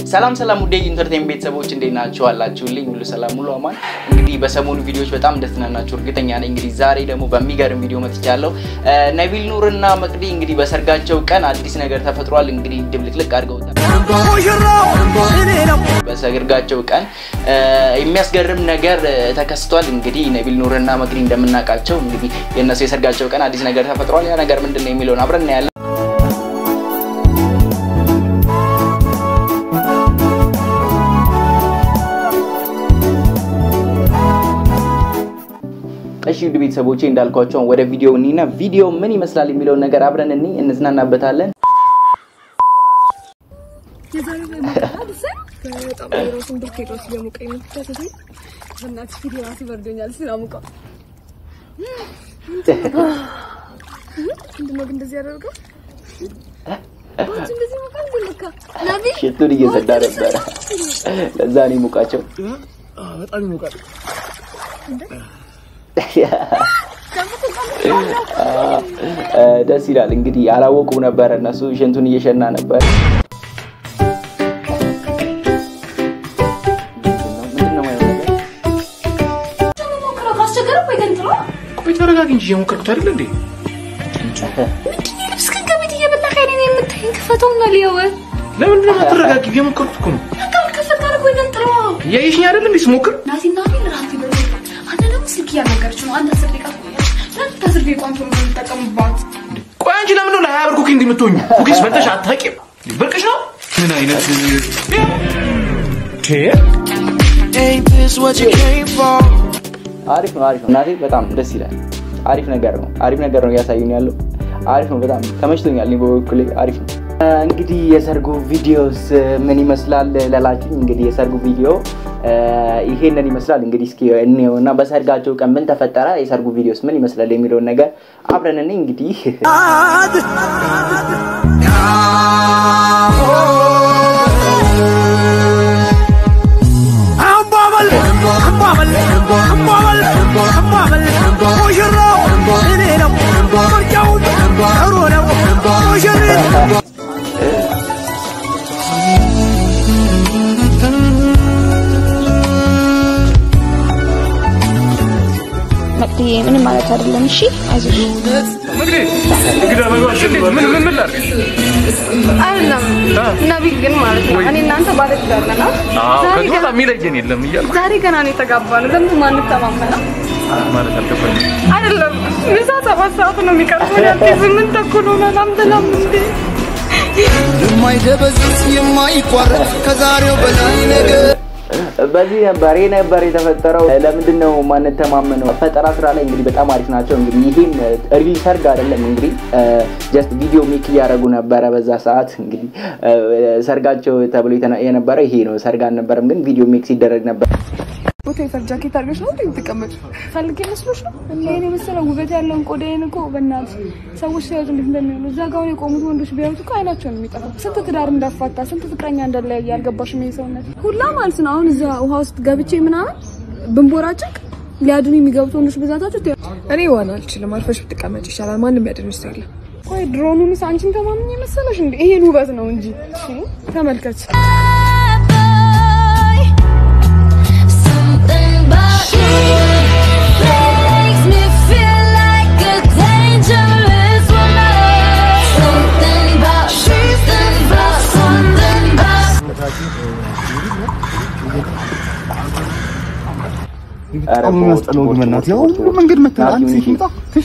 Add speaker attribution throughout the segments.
Speaker 1: ሰላም ሰላም ውዴ ኢንተርቴን ቤተሰቦች እንዴት ናችሁ? አላችሁልኝ? ሁሉ ሰላም ሁሉ አማን። እንግዲህ በሰሞኑ ቪዲዮዎች በጣም እንደተዝናናችሁ እርግጠኛ ነኝ። እንግዲህ ዛሬ ደግሞ በሚገርም ቪዲዮ መጥቻለሁ። ነቢል ኑር እና መቅዲ እንግዲህ በሰርጋቸው ቀን አዲስ ነገር ተፈጥሯል። እንግዲህ ድብልቅልቅ አድርገውታል። በሰርጋቸው ቀን የሚያስገርም ነገር ተከስቷል። እንግዲህ ነቢል ኑር እና መቅዲ እንደምናውቃቸው እንግዲህ የእነሱ የሰርጋቸው ቀን አዲስ ነገር ተፈጥሯል። ያ ነገር ምንድን ነው የሚለውን አብረን እናያለን። እሺ ውድ ቤተሰቦቼ እንዳልኳቸው ወደ ቪዲዮ እኒና ቪዲዮ ምን ይመስላል የሚለውን ነገር አብረን እኒ እንዝናናበታለን። ሽቱን እየሰዳ ነበረ። ለዛ ነው የሞቃቸው።
Speaker 2: በጣም ይሞቃል።
Speaker 1: ደስ ይላል። እንግዲህ አላወቁም ነበረ እነሱ ሽንቱን እየሸና ነበር።
Speaker 2: ተረጋጊ እንጂ የሞከርኩት አይደል እንዴ?
Speaker 3: እስከን ከቤት እየመጣህ አይኔን የምታይኝ ክፈተውና ሊየው
Speaker 2: ለምንድን ነው የማትረጋጊ? የሞከርኩት እኮ ነው።
Speaker 3: አካል ከፈት አድርጎ ይገንጥለዋ
Speaker 2: እያየሽኝ አይደል እንዴ ስሞክር?
Speaker 3: ናቲና ሚል ራት ይበሉ አንተ ደግሞ ስልክ እያናገረች ነው። አንድ አስር ደቂቃ ትቆያለች። ለምን ከአስር ደቂቃ አንተ ነው የምትጠቀምባት?
Speaker 2: ቆይ አንቺ ለምንድን ነው ለሀያ ብር ኩኪ እንደምትሆኙ? ኩኪስ በልተሽ አታውቂም? ብርቅሽ ነው? ምን አይነት
Speaker 4: Ain't this what you came for?
Speaker 1: አሪፍ ነው፣ አሪፍ ነው። እናቴ በጣም ደስ ይላል። አሪፍ ነገር ነው፣ አሪፍ ነገር ነው እያሳዩን ያለው። አሪፍ ነው፣ በጣም ተመችቶኛል። እኔ በበኩሌ አሪፍ ነው። እንግዲህ የሰርጉ ቪዲዮስ ምን ይመስላል ላላችሁኝ፣ እንግዲህ የሰርጉ ቪዲዮ ይሄንን ይመስላል። እንግዲህ እስኪ እንየው እና በሰርጋቸው ቀን ምን ተፈጠረ፣ የሰርጉ ቪዲዮስ ምን ይመስላል የሚለውን ነገር አብረን እኔ እንግዲህ
Speaker 5: መቅድዬ ምንም ማለት አይደለም። እሺ አይዞሽ።
Speaker 2: እንግዳ መግባት እንዴት? ምን ምን ምን ላድርግ?
Speaker 6: አይደለም ነቢል ግን ማለት ነው እኔ እናንተ ባለ ትዳር ነን አይደል?
Speaker 2: አዎ
Speaker 6: ዛሬ
Speaker 2: ከዚህ
Speaker 6: ገና-
Speaker 2: በኋላ የሚለየን የለም እያልኩ
Speaker 6: ዛሬ ገና ነው የተጋባነው። ለምን ማንተማመነው?
Speaker 2: ማለት አልገባኝም።
Speaker 6: አይደለም ምሳ ሰባት ሰዓት ነው የሚቀርበው። ያንተ ስምንት ተኩል ሆኗል። አምጥላም እንዴ
Speaker 4: የማይደበዝዝ የማይቋረጥ ከዛሬው በላይ ነገር
Speaker 1: በዚህ ነበር ይሄ ነበር የተፈጠረው። ለምንድን ነው ማንተማመነው? ፈጠራ ስራ ላይ እንግዲህ በጣም አሪፍ ናቸው። እንግዲህ ይሄም ሪል ሰርግ አይደለም እንግዲህ ጀስት ቪዲዮ ሜክ እያደረጉ ነበረ በዛ ሰዓት። እንግዲህ ሰርጋቸው ተብሎ የተነ- የነበረው ይሄ ነው። ሰርግ አልነበረም ግን ቪዲዮ ሜክ ሲደረግ ነበር።
Speaker 6: ቦታ ይፈር ጃኬት አድርገሽ ነው እንዴ የምትቀመጪው? ፈልጌ መስሎሽ ነው? ይሄን የመሰለ ውበት ያለውን ቆዳዬን እኮ በእናትሽ ሰዎች ሲያዩት እንዴት እንደሚሆኑ እዛ ጋር አሁን የቆሙት ወንዶች ቢያዩት እኮ አይናቸው ነው የሚጠፋው። ስንት ትዳር እንዳፋታ ስንት ፍቅረኛ እንደለያየ አልገባሽም? ይሄ ሰውነት ሁላ ማለት ነው። አሁን እዛ ውሃ ውስጥ ገብቼ ምናምን ብንቦራጭቅ ሊያድኑ የሚገቡት ወንዶች ብዛታቸው ት-
Speaker 7: እኔ ዋና አልችልም። አርፈሽ ብትቀመጭ ይሻላል። ማንም ያድንሽ ሰው የለም።
Speaker 6: ቆይ ድሮኑንስ አንቺን ተማምኝ የመሰለሽ እንዴ? ይሄን ውበት ነው እንጂ እሺ፣ ተመልከች።
Speaker 5: Something about you makes me feel like a dangerous woman. Something about something about something about
Speaker 1: ኧረ
Speaker 2: በጣም ነው የሚያስጠላው ግን በእናትህ ያው ሁሉ መንገድ መተህ አንድ ሴት መጣ ትሽ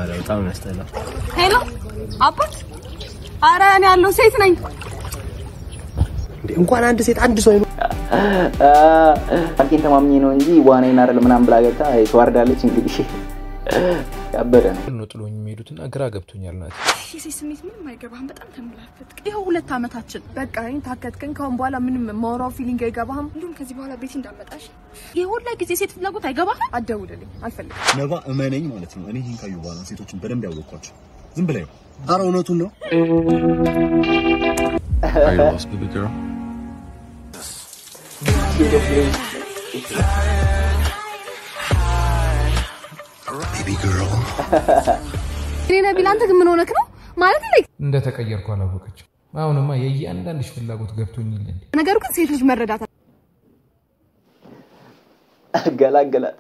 Speaker 6: ሄሎ አባት፣ አረ እኔ ያለው ሴት ነኝ።
Speaker 7: እንኳን አንድ ሴት አንድ ሰው
Speaker 1: አልኬን ተማምኜ ነው እንጂ ዋናዬን አይደል ምናምን ብላ ገብታ ተዋርዳለች። እንግዲህ ያበደ ነው።
Speaker 8: ነው ጥሎኝ የሚሄዱትና ግራ ገብቶኛል ናት።
Speaker 6: የሴት ስሜት ምንም አይገባህም። በጣም ተንብላፈት ይኸው ሁለት ዓመታችን በቃ ይህን ታከትከኝ። ከአሁን በኋላ ምንም ማውራው ፊሊንግ አይገባህም። እንዲሁም ከዚህ በኋላ ቤት እንዳመጣሽ የሁላ ጊዜ ሴት ፍላጎት አይገባህም። አትደውልልኝ፣ አልፈልግም።
Speaker 9: ነባ እመነኝ ማለት ነው። እኔ ይህን ካዩ በኋላ ሴቶችን በደንብ ያወቅኳቸው። ዝም ብላ ይኸው። ኧረ እውነቱን ነው።
Speaker 8: Are you lost, baby girl?
Speaker 9: ቤቢ ግርል
Speaker 6: እኔ ነቢል፣ አንተ ግን ምን ሆነክ ነው ማለት ላይ
Speaker 8: እንደተቀየርኩ አላወቀችም። አሁንማ የእያንዳንድሽ ፍላጎት ገብቶኛል። እንዴ
Speaker 6: ነገሩ ግን ሴት ልጅ መረዳት
Speaker 1: ገላገላት።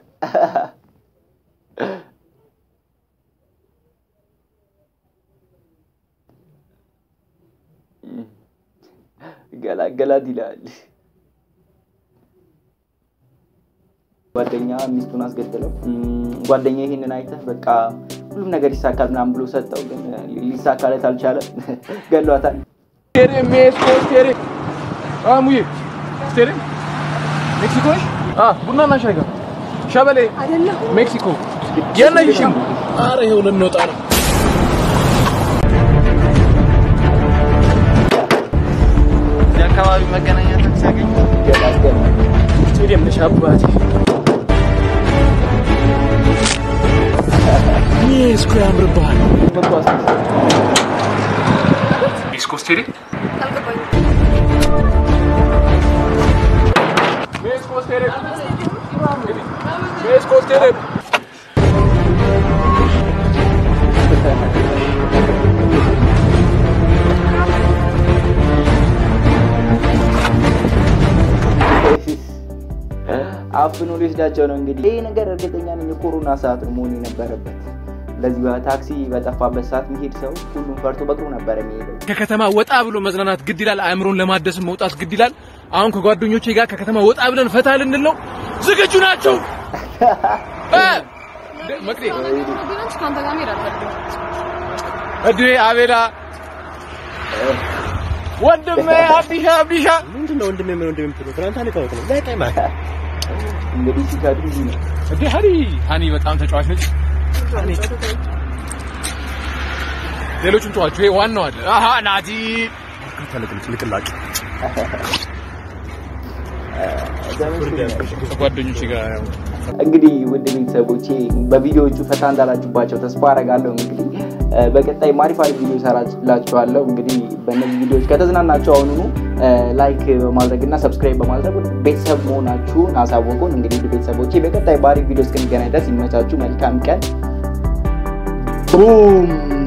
Speaker 1: ገላገላት ይላል። ጓደኛ ሚስቱን አስገድለው ጓደኛ ይሄንን አይተህ በቃ ሁሉም ነገር ይሳካል ምናምን ብሎ ሰጠው፣ ግን ሊሳካለት አልቻለም። ገሏታል።
Speaker 2: ሙዬ ስቴሬ ሜክሲኮ ነሽ? ቡና እና ሻይ ጋር ሸበሌ ሜክሲኮ የነሽም አረ ይኸው ልንወጣ ነው። እዚህ አካባቢ መገናኛ ታክሲ ያገኝ ስቴዲየም ነሽ አባቴ ሜክሲኮ ያምርብሃል። ሜክሲኮ ስቴዲየም ሜክሲኮ ስቴዲየም ሜክሲኮ ስቴዲየም
Speaker 1: አፍኖ ሊወስዳቸው ነው። እንግዲህ ይህ ነገር እርግጠኛ ነኝ የኮሮና ሰዓት ነው መሆን የነበረበት። ለዚህ ታክሲ በጠፋበት ሰዓት የሚሄድ ሰው ሁሉም ፈርቶ በእግሩ ነበር የሚሄደው።
Speaker 2: ከከተማ ወጣ ብሎ መዝናናት ግድ ይላል። አእምሮን ለማደስም መውጣት ግድ ይላል። አሁን ከጓደኞቼ ጋር ከከተማ ወጣ ብለን ፈታ ልንል ነው። ዝግጁ ናቸው? እ? መቅዴ
Speaker 6: ከአንተ ጋር መሄድ አልፈልግም።
Speaker 2: እድሜ አቤላ ወንድሜ አብዲሻ አብዲሻ
Speaker 9: ምንድነው ወንድሜ ምን ወንድሜ የምትለው? ትናንት አንተዋወቅ ነው ላይ ቀይማ
Speaker 1: እንግዲህ ሲከዱ እንዲህ ነው።
Speaker 2: እንዴ ሀኒ ሀኒ በጣም ተጫዋች ነች። ሀኒ ሌሎቹን ተዋቸው። ይሄ ዋናው አለ። አሃ ናቲ
Speaker 9: ተለቅልቅ ልቅላጭ
Speaker 2: ከጓደኞቼ ጋር ያው
Speaker 1: እንግዲህ ውድ ቤተሰቦቼ በቪዲዮዎቹ ፈታ እንዳላችሁባቸው ተስፋ አረጋለሁ። እንግዲህ እ፣ በቀጣይ አሪፍ አሪፍ ቪዲዮ ሰራላችኋለሁ። እንግዲህ በእነዚህ ቪዲዮዎች ከተዝናናችሁ አሁኑኑ ላይክ በማድረግ እና ሰብስክራይብ በማድረግ ቤተሰብ መሆናችሁን አሳወቁን። እንግዲህ ውድ ቤተሰቦቼ በቀጣይ በአሪፍ ቪዲዮ እስክንገናኝ ድረስ ይመቻችሁ። መልካም ቀን ቡም